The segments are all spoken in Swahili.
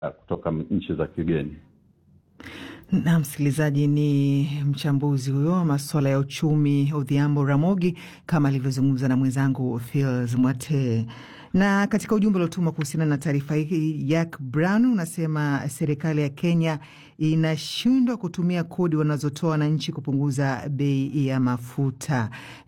uh, kutoka nchi za kigeni. Na msikilizaji, ni mchambuzi huyo wa masuala ya uchumi Odhiambo Ramogi, kama alivyozungumza na mwenzangu Fils Mwate. Na katika ujumbe uliotuma kuhusiana na taarifa hii, Jack Brown unasema serikali ya Kenya inashindwa kutumia kodi wanazotoa wananchi kupunguza bei ya mafuta.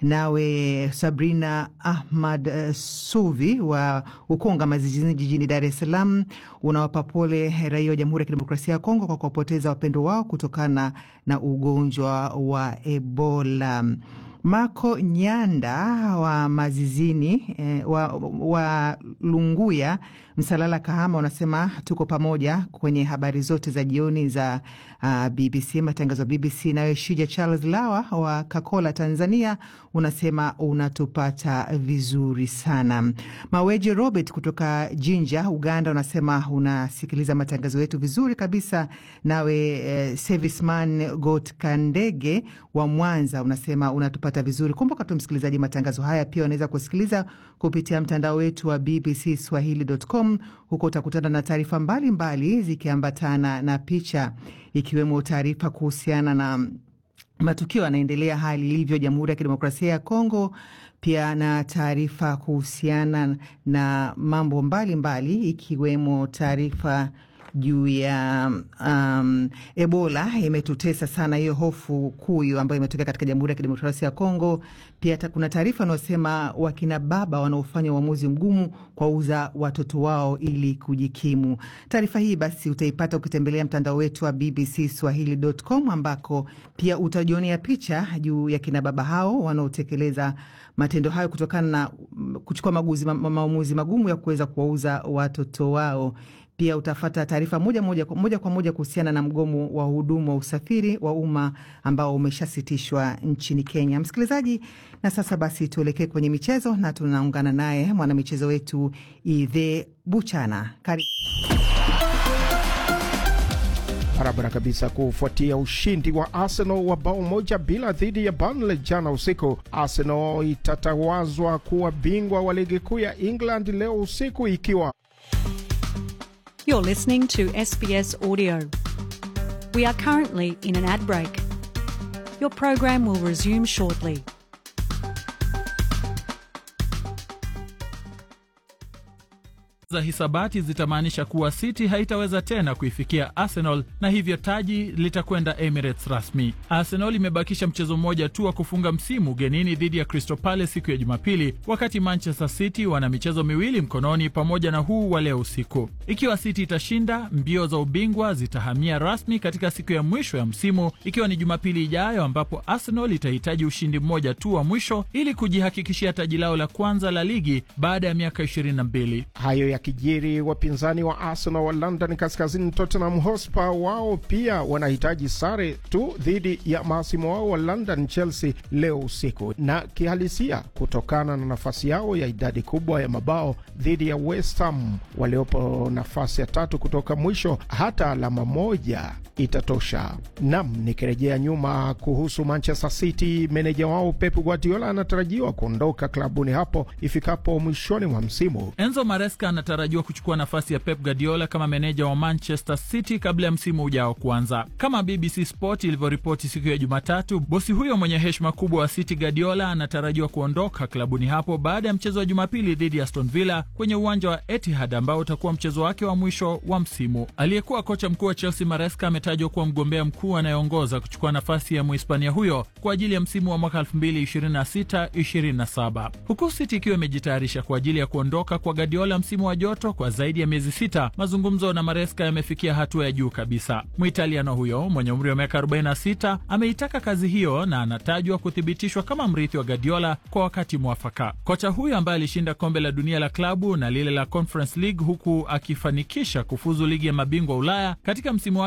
Nawe Sabrina Ahmad uh, Suvi wa Ukonga Mazijini jijini Dar es Salaam unawapa pole raia wa Jamhuri ya Kidemokrasia ya Kongo kwa kuwapoteza wapendo wao kutokana na ugonjwa wa Ebola. Marco Nyanda wa Mazizini eh, wa, wa Lunguya Msalala Kahama unasema tuko pamoja kwenye habari zote za jioni za uh, BBC matangazo ya BBC. Nawe Shija Charles Lawa wa Kakola Tanzania unasema unatupata vizuri sana. Maweje Robert kutoka Jinja Uganda unasema unasikiliza matangazo yetu vizuri kabisa. Nawe eh, Serviceman Got Kandege wa Mwanza unasema unatupata vizuri. Kumbuka tu msikilizaji, matangazo haya pia unaweza kusikiliza kupitia mtandao wetu wa BBC Swahili.com. Huko utakutana na taarifa mbalimbali zikiambatana na picha, ikiwemo taarifa kuhusiana na matukio yanaendelea, hali ilivyo Jamhuri ya Kidemokrasia ya Kongo, pia na taarifa kuhusiana na mambo mbalimbali mbali, ikiwemo taarifa juu ya um, Ebola imetutesa sana, hiyo hofu kuu hiyo ambayo imetokea katika Jamhuri ya Kidemokrasia ya Kongo. Pia kuna taarifa wanaosema wakina baba wanaofanya uamuzi mgumu kuwauza watoto wao ili kujikimu. Taarifa hii basi utaipata ukitembelea mtandao wetu wa BBC Swahili.com ambako pia utajionea picha juu ya kina baba hao wanaotekeleza matendo hayo kutokana na kuchukua maamuzi ma, magumu ya kuweza kuwauza watoto wao. Pia utafata taarifa moja moja, moja kwa moja kuhusiana na mgomo wa hudumu wa usafiri wa umma ambao umeshasitishwa nchini Kenya. Msikilizaji, na sasa basi tuelekee kwenye michezo na tunaungana naye mwanamichezo wetu Idhe Buchana. Karibu. Barabara kabisa. Kufuatia ushindi wa Arsenal wa bao moja bila dhidi ya Burnley jana usiku, Arsenal itatawazwa kuwa bingwa wa ligi kuu ya England leo usiku ikiwa You're listening to SBS Audio. We are currently in an ad break. Your program will resume shortly. za hisabati zitamaanisha kuwa City haitaweza tena kuifikia Arsenal na hivyo taji litakwenda Emirates rasmi. Arsenal imebakisha mchezo mmoja tu wa kufunga msimu ugenini dhidi ya Crystal Palace siku ya Jumapili, wakati Manchester City wana michezo miwili mkononi pamoja na huu wa leo usiku. Ikiwa City itashinda, mbio za ubingwa zitahamia rasmi katika siku ya mwisho ya msimu, ikiwa ni Jumapili ijayo, ambapo Arsenal itahitaji ushindi mmoja tu wa mwisho ili kujihakikishia taji lao la kwanza la ligi baada ya miaka 22. Hayo ya kijiri wapinzani wa Arsenal wa London kaskazini, Tottenham Hotspur, wao pia wanahitaji sare tu dhidi ya mahasimu wao wa London, Chelsea, leo usiku, na kihalisia kutokana na nafasi yao ya idadi kubwa ya mabao dhidi ya West Ham waliopo nafasi ya tatu kutoka mwisho, hata alama moja itatosha. Nam, nikirejea nyuma kuhusu Manchester City, meneja wao Pep Guardiola anatarajiwa kuondoka klabuni hapo ifikapo mwishoni mwa msimu. Enzo Maresca anatarajiwa kuchukua nafasi ya Pep Guardiola kama meneja wa Manchester City kabla ya msimu ujao kuanza. Kama BBC Sport ilivyoripoti siku ya Jumatatu, bosi huyo mwenye heshima kubwa wa City, Guardiola, anatarajiwa kuondoka klabuni hapo baada ya mchezo wa Jumapili dhidi ya Aston Villa kwenye uwanja wa Etihad ambao utakuwa mchezo wake wa mwisho wa msimu. Aliyekuwa kocha mkuu wa Chelsea Maresca ametajwa kuwa mgombea mkuu anayeongoza kuchukua nafasi ya Mhispania huyo kwa ajili ya msimu wa mwaka 2026/27 huku City ikiwa imejitayarisha kwa ajili ya kuondoka kwa Guardiola msimu wa joto kwa zaidi ya miezi sita. Mazungumzo na Maresca yamefikia hatua ya juu kabisa. Mwitaliano huyo mwenye umri wa miaka 46 ameitaka kazi hiyo na anatajwa kuthibitishwa kama mrithi wa Guardiola kwa wakati mwafaka. Kocha huyo ambaye alishinda kombe la dunia la klabu na lile la Conference League huku akifanikisha kufuzu ligi ya mabingwa Ulaya katika msimu wake pekee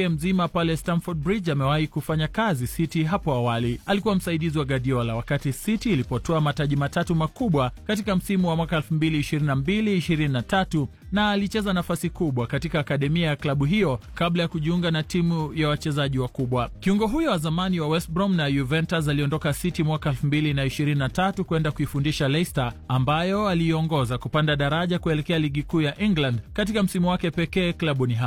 pekee mzima pale Stamford Bridge amewahi kufanya kazi City hapo awali. Alikuwa msaidizi wa Guardiola wakati City ilipotoa mataji matatu makubwa katika msimu wa mwaka 2022-2023 na alicheza nafasi kubwa katika akademia ya klabu hiyo kabla ya kujiunga na timu ya wachezaji wakubwa. Kiungo huyo wa zamani wa West Brom na Juventus aliondoka City mwaka 2023 kwenda kuifundisha Leicester ambayo aliiongoza kupanda daraja kuelekea ligi kuu ya England katika msimu wake pekee klabuni hapo.